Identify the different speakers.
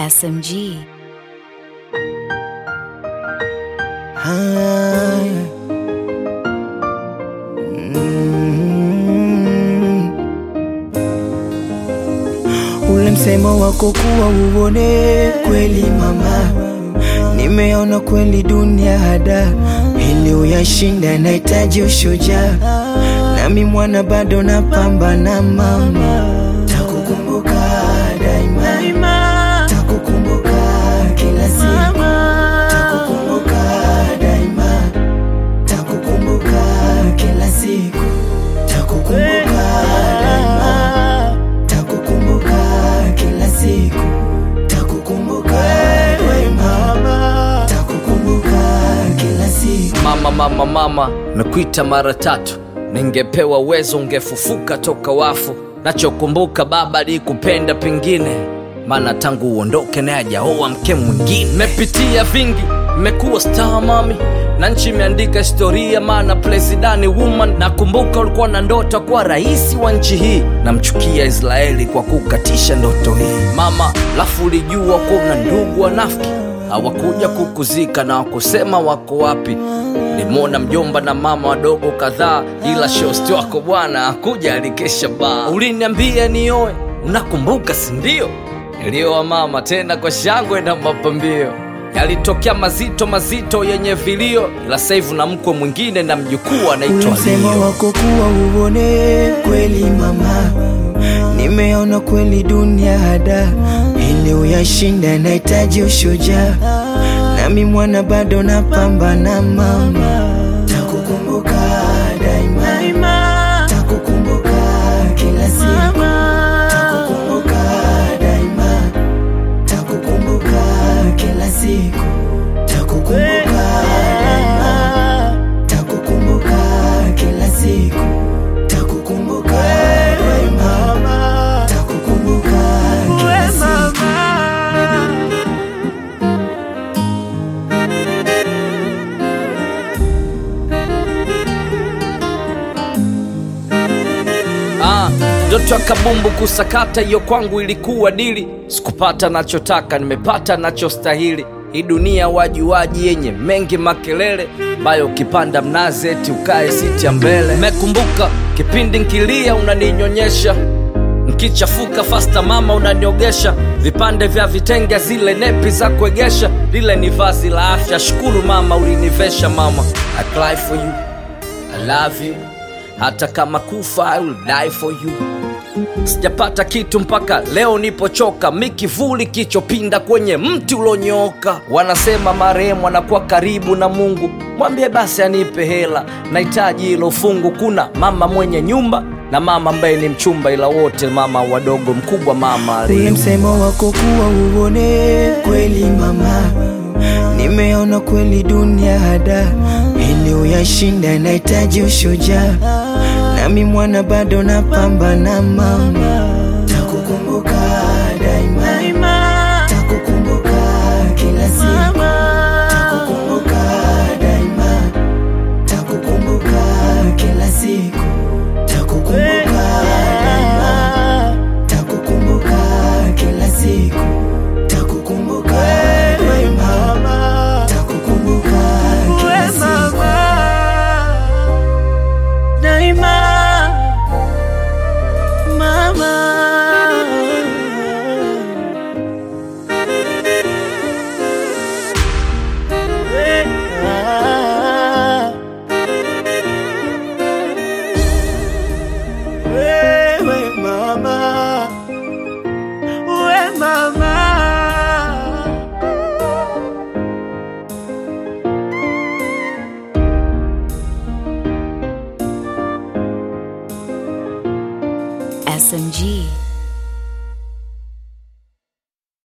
Speaker 1: SMG.
Speaker 2: Haya. Mm. Ule msemo wako kuwa uone kweli mama, nimeona kweli dunia hada, ili uyashinda nahitaji ushujaa, nami mwana bado napambana mama, takukumbuka daima, takukumbuka kila siku, takukumbuka daima, takukumbuka kila siku, takukumbuka daima, takukumbuka kila siku, takukumbuka daima, takukumbuka kila siku.
Speaker 3: Mama, mama, mama, mekuita mara tatu, ningepewa uwezo ungefufuka toka wafu. Nachokumbuka baba alikupenda pengine, maana tangu uondoke naye hajaoa mke mwingine. Mepitia vingi, mmekuwa star mami, na nchi imeandika historia, maana presidani woman. Nakumbuka ulikuwa na ndoto ya kuwa rais wa nchi hii, namchukia Israeli kwa kukatisha ndoto hii mama. Lafu ulijua kuwa una ndugu wanafiki hawakuja kukuzika na wakusema wako wapi. Nilimwona mjomba na mama wadogo kadhaa, ila shosti wako bwana hakuja, alikesha baa. Uliniambia nioe, unakumbuka si ndio? Nilioa mama tena kwa shangwe na mapambio. Yalitokea mazito mazito yenye vilio, ila sasa hivi na mkwe mwingine na mjukuu
Speaker 2: Ule
Speaker 3: anaitwa
Speaker 2: msemo
Speaker 3: Lio.
Speaker 2: wako kuwa uone kweli mama, nimeona kweli dunia hada, ili uyashinda nahitaji ushujaa, nami mwana bado napambana mama, takukumbuka daima, takukumbuka kila siku, takukumbuka daima, takukumbuka kila siku, takukumbuka daima, takukumbuka kila siku, takukumbuka daima, takukumbuka kila siku.
Speaker 3: Ah, ndoto ya kabumbu kusakata hiyo kwangu ilikuwa dili. Sikupata nachotaka, nimepata nachostahili. Hii dunia wajuwaji yenye mengi makelele, ambayo ukipanda mnazi eti ukae siti ya mbele. Mekumbuka kipindi nkilia unaninyonyesha, nkichafuka fasta mama unaniogesha, vipande vya vitenge zile nepi za kuegesha, lile ni vazi la afya. Shukuru mama ulinivesha mama, I cry for you I love you hata kama kufa I will die for you. Sijapata kitu mpaka leo nipochoka, mi kivuli kichopinda kwenye mti ulonyoka. Wanasema marehemu anakuwa karibu na Mungu, mwambie basi anipe hela, nahitaji hilo fungu. Kuna mama mwenye nyumba na mama ambaye ni mchumba, ila wote mama wadogo, mkubwa mama
Speaker 2: Ule
Speaker 3: aliye
Speaker 2: msemo wako kuwa uone kweli mama, nimeona kweli dunia hada, ili uyashinda nahitaji ushujaa, nami mwana bado napambana mama, takukumbuka daima, takukumbuka kila siku, takukumbuka daima, takukumbuka kila siku, takukumbuka daima, takukumbuka kila siku, takukumbuka daima, takukumbuka kila siku.
Speaker 4: Daima mama Wewe mama We mama
Speaker 1: SMG.